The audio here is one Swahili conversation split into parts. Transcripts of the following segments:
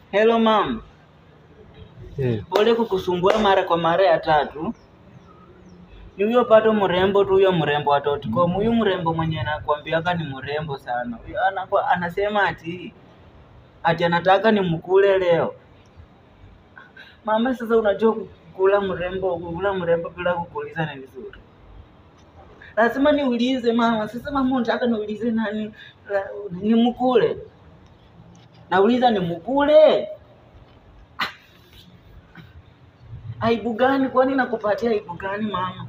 Hello mam, Eh, pole kukusumbua mara kwa mara ya tatu. Ni huyo pato mrembo tu, huyo mrembo wa Totcom, huyu mrembo mwenye nakwambiaka ni mrembo sana. Huyo anakuwa anasema ati ati anataka nimkule leo. Mama, sasa unajua kukula mrembo, kukula mrembo bila kukuuliza ni vizuri. Lazima niulize mama. Sasa mama, unataka niulize nani? La- Nimkule? Nauliza nimkule? Aibu gani? Kwani nakupatia aibu gani mama?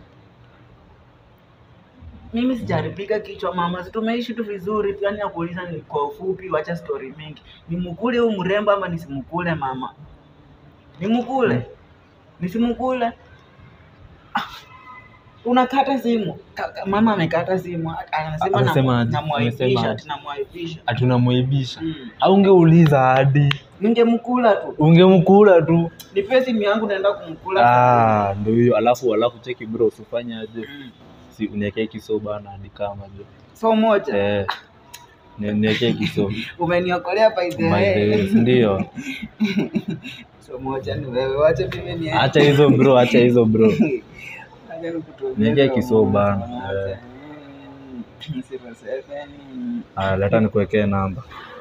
Mimi sijaribika kichwa mama, si tumeishi tu vizuri tu, yani nakuuliza ni kwa ufupi, wacha story mingi. Nimkule huyu mrembo ama nisimkule mama? Nimkule? Nisimkule? Ah, Unakata simu. Ka- ka- Mama amekata simu. Anasema Amesema namu- aje? namwaibisha, Amesema ati namwaibisha. Hatunamwaibisha. Mm. Au ungeuliza hadi Ningemkula tu. ungemkula tu. Nipe simu yangu naenda kumkula. Ah, ndio hiyo. Alafu alafu cheki bro, usifanye aje. Mm. Si uniwekee kiso bana hadi kama jo. So moja. Eh. ni- Niwekee kiso. Umeniokolea by the My way. days, ndio. So moja ni wewe. Wacha mimi ni Acha hizo bro, acha hizo bro. Acha nikutumie Niingie so kisoo moja. bana. Moja. Eh. Mm, zero seven. Ah, leta nikuwekee namba.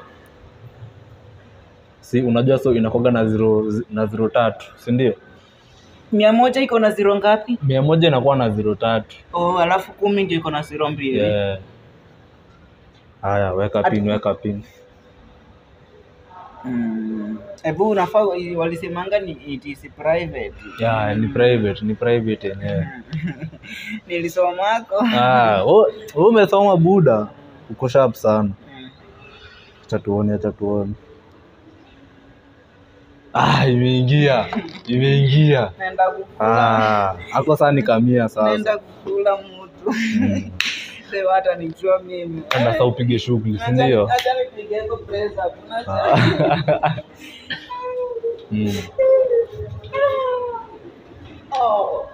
Si unajua so inakoga na zero na zero tatu, si ndio? Mia moja iko na zero ngapi? Mia moja inakuwa na zero tatu. Oh, alafu kumi ndio iko na zero mbili. Yeah. Haya, weka Ati- pin, weka pin. Mm. Ebu unafaa walisemanga ni it is private. Yeah, ni private, ni private yenyewe. Nilisomako. Ah, wewe wewe umesoma buda. Uko sharp sana. Mm. Acha tuone, acha tuone. Ah, imeingia. Imeingia. Naenda kukula. Ah, hapo sasa nikamia sasa. Naenda kukula mtu. Mm. Leo hata nijua mimi. Enda sasa upige shughuli, si ndio? Acha- acha nipige hizo press up. Acha. Ah. Mm. Oh.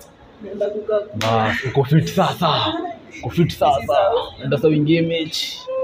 Naenda kukaa. Bas, uko fit sasa. Uko fit sasa. Enda sasa uingie mechi.